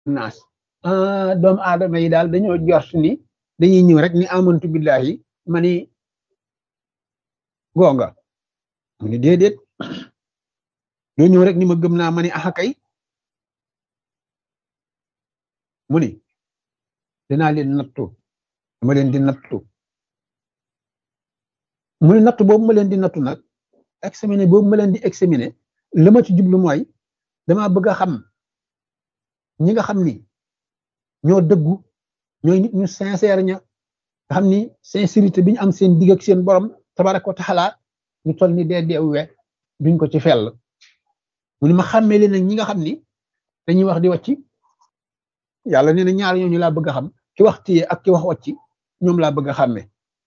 naas ah doomu aadama yi daal dañoo jort ni dañuy ñëw rek ni amantu billahi ma ni gonga mu ni déedéet doo ñëw rek ni ma gëm naa ma ni axa kay mu ni dinaa leen nattu dama leen di nattu mu ni nattu boobu ma leen di nattu nag examiner boobu ma leen di examiner la ma ci jublu mooy dama bëgg a xam ñi nga xam ni ñoo dëggu ñooy nit ñu sincère ña nga xam ni sincérité bi ñu am seen digg ak seen borom tabaraka wa taala ñu toll ni dee deewwe duñ ko ci fell mu ni ma xàmmee leen nag ñi nga xam ni dañuy wax di wàcci yàlla nee na ñaar ñooñu laa bëgg a xam ki wax téye ak ki wax wàcci ñoom laa bëgg a xàmmee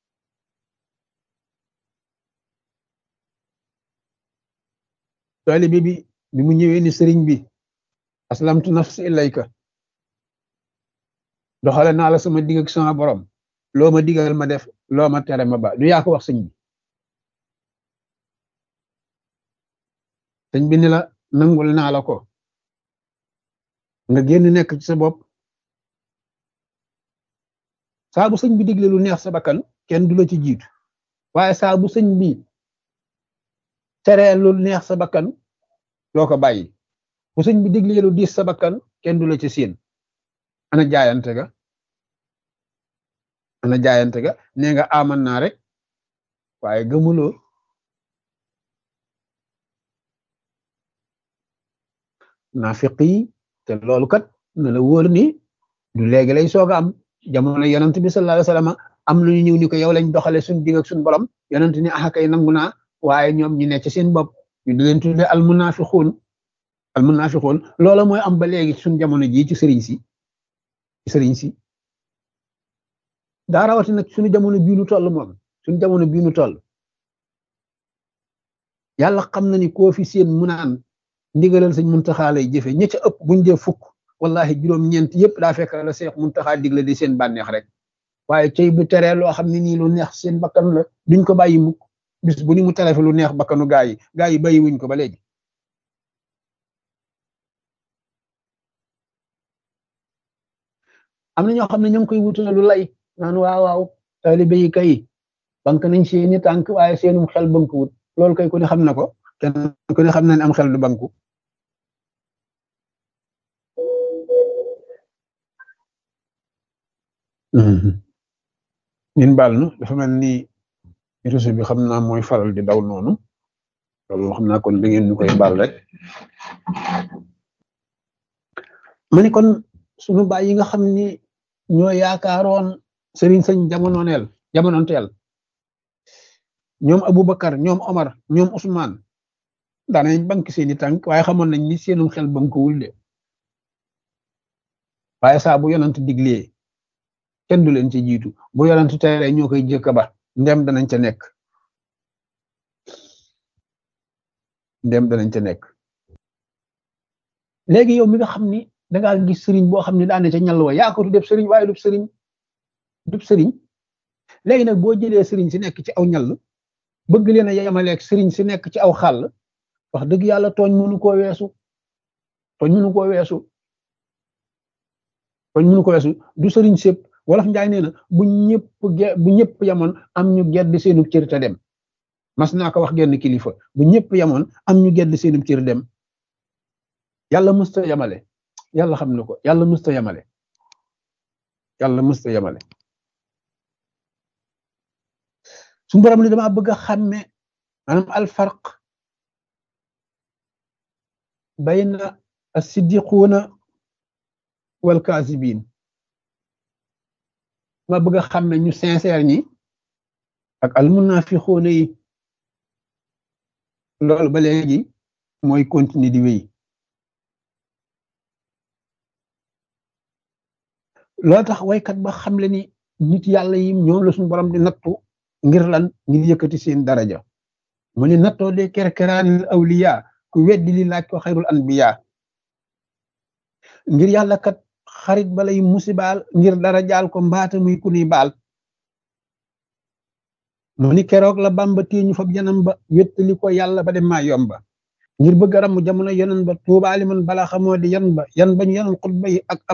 taalibe bi bi mu ñëwee ni sëriñ bi aslamtu nafsi ilayka doxale naa la sama digg ak sama borom loo ma digal ma def loo ma tere ma ba du yaa ko wax sëñ bi sëñ bi ni la nangul naa la ko nga génn nekk ci sa bopp saa bu sëñ bi digle lu neex sa bakkan kenn du la ci jiitu waaye saa bu sëñ bi teree lu neex sa bakkan doo ko bàyyi bu sëñ bi digle lu diis sa bakkan kenn du la ci siin ana jaayante ga ana jaayante ga nee nga aman naa rek waaye gëmuloo naafiq yi te loolu kat na la wóor ni du léegi lay soog a am jamono yonent bi sallallahu alayhi wasallam am lu ñu ñëw ni ko yow lañ doxale suñ digg ak suñ borom yonent ni axa kay nangu naa waaye ñoom ñi ne ci seen bopp ñu di leen tudde al munafiqun al munafiqun loola mooy am ba léegi suñ jamono jii ci sëriñ si ci sëriñ si daa rawati nag suñu jamono bii nu toll moom suñu jamono bii nu toll yàlla xam na ni koo fi seen mu naan ndigalal sëñ muntaxaa lay jëfe ña ca ëpp buñ dee fukk wallahi juróom-ñeent yëpp daa fekk la seex muntaxaa digle di seen bànneex rek waaye cey bu teree loo xam ne nii lu neex seen bakkan la duñ ko bàyyi mukk bis bu ni mu tere fi lu neex bakkanu gaa yi gaa yi bàyyi wuñ ko ba léegi am na ñoo xam ne ñoo ngi koy wutale lu lay naan waaw waaw taalibe yi kay bank nañ seeni tànk waaye seenum xel banku wut loolu kay ku ne xam na ko kenn ku ne xam na ne am xel du banku ñun baal nu dafa mel ni réseau bi xam naa mooy faral di daw noonu loolu xam naa kon da ngeen ñu koy baal rek ma ni kon sunu baay yi nga xam ni ñoo yaakaaroon sëriñ sëñ jamononeel jamononteel ñoom Aboubacar ñoom Omar ñoom Ousmane daanañ bank seeni tànk waaye xamoon nañ ni seenum xel bankuwul de waaye saa bu yonant diglee kenn du leen ci jiitu bu yonant tere ñoo koy jëkk ba ndem danañ ca nekk ndem danañ ca nekk léegi yow mi nga xam ni dangaa gis sëriñ boo xam ne daane ca ñal wa yaa ko def sëriñ waaye dub sëriñ dub sëriñ léegi nag boo jëlee sëriñ si nekk ci aw ñal bëgg leen a yemaleeg sëriñ si nekk ci aw xàll wax dëgg yàlla tooñ mënu koo weesu tooñ mënu koo weesu tooñ mënu ko weesu du sëriñ sépp wolof njaay nee na bu ñëpp bu ñëpp yamoon am ñu gedd seenub cër te dem mas naa ko wax genn kilifa bu ñëpp yamoon am ñu gedd seenub cër dem yàlla musta yamale yàlla xam na ko yàlla musta yamale yàlla musta yamale su borom ni dama bëgg a xàmme maanaam alfarq bayna as-siddiquuna wal kaasibiin ma bëgg a xàmme ñu sincère ñi ak almunafiquuna yi loolu ba léegi mooy continuer di wéy loolu tax waykat ba xam le ni nit yàlla yi ñoom la suñu borom di nattu ngir lan ngir yëkkati seen daraja mu ni nattoo de kerkeraanil awliya ku weddi li laaj ko xayrul anbiya ngir yàlla kat xarit balay musibaal ngir dara jaal ko mbaata muy ku ni baal mu ni keroog la bamba téeñu fab yanam ba wettali ko yàlla ba dem maa yomba ngir bëgg a ramm jamono yonen ba tuubaali man balaa xamoo di yan ba yan bañu yanoon xutba yi ak